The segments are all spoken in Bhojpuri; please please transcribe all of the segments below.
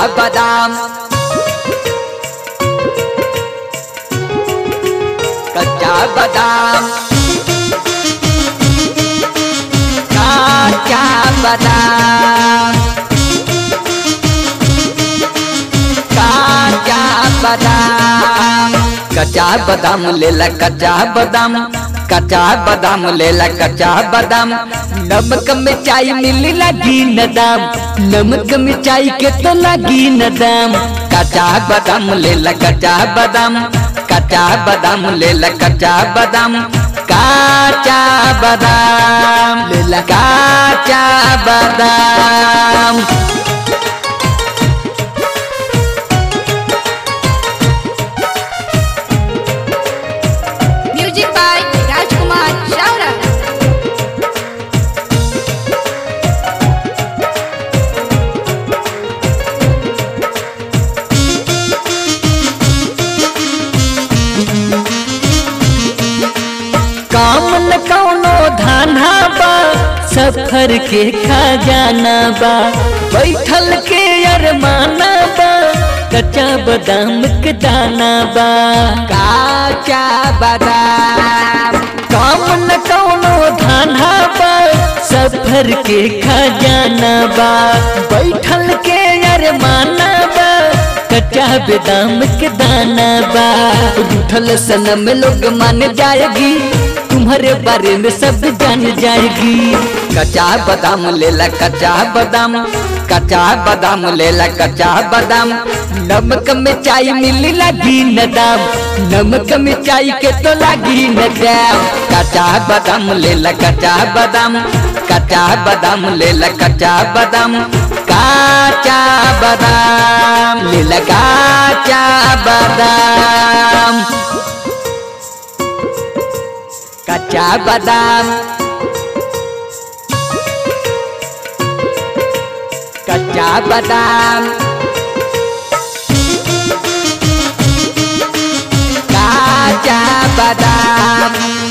बादाम कच्चा बादाम कच्चा बादाम कच्चा बादाम कच्चा बादाम लेला कच्चा बादाम कच्चा बादाम लेला कच्चा बादाम नमक में चाय मिली लगी न दाम नमक में चाय के तो लगी न दाम कच्चा बादाम लेला कच्चा बादाम कच्चा बादाम लेला कच्चा बादाम काचा बादाम लेला काचा बादाम Music by Rajkumar Shaura. काम न कौनो धाना बा सफर के खजाना बा बैठल के अरमाना बा कच्चा बादाम के दाना बा काचा बादाम काम न कौनो धाना बा सफर के खजाना बा बैठल के अरमाना बा कच्चा बादाम के दाना बा उठल सनम लोग मान जाएगी तुम्हारे बारे में सब जान जाएगी कच्चा बादाम लेला कच्चा बादाम कच्चा बादाम लेला कच्चा बादाम नमक में चाय मिली लगी न दाम नमक में चाय के तो लगी न दाम कच्चा बादाम लेला कच्चा बादाम कच्चा बादाम लेला कच्चा बादाम काचा बादाम लेला काचा बादाम कच्चा बादाम कच्चा बादाम काचा बादाम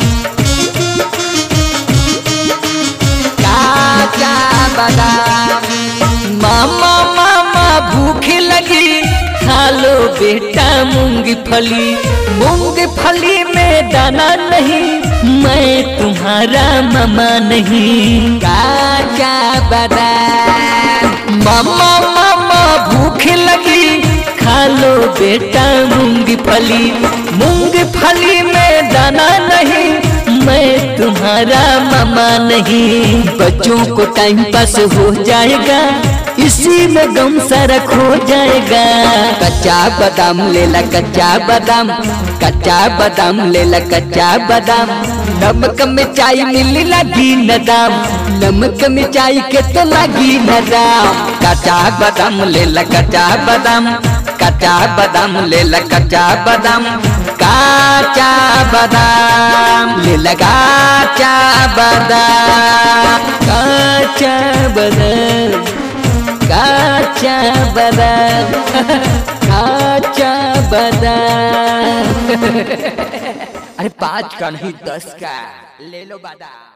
काचा बादाम मामा मामा भूख लगी खा लो बेटा मूंगफली मूंगफली में दाना नहीं मैं तुम्हारा मामा नहीं काचा बादाम मामा मामा भूख लगी खा लो बेटा मूंगफली मूंगफली में दाना नहीं मैं तुम्हारा मामा नहीं बच्चों को टाइम पास हो जाएगा इसी में गम सारा खो जाएगा कच्चा बादाम लेला कच्चा बादाम कच्चा बादाम लेला कच्चा बादाम नमक में चाय मिली लगी न दाम नमक में चाय के तो लगी न दाम कच्चा बादाम लेला कच्चा बादाम कच्चा बादाम लेला कच्चा बादाम काचा बादाम लेला काचा बादाम काचा बादाम काचा बादाम काचा बादाम अरे पाँच का नहीं दस का ले लो बादाम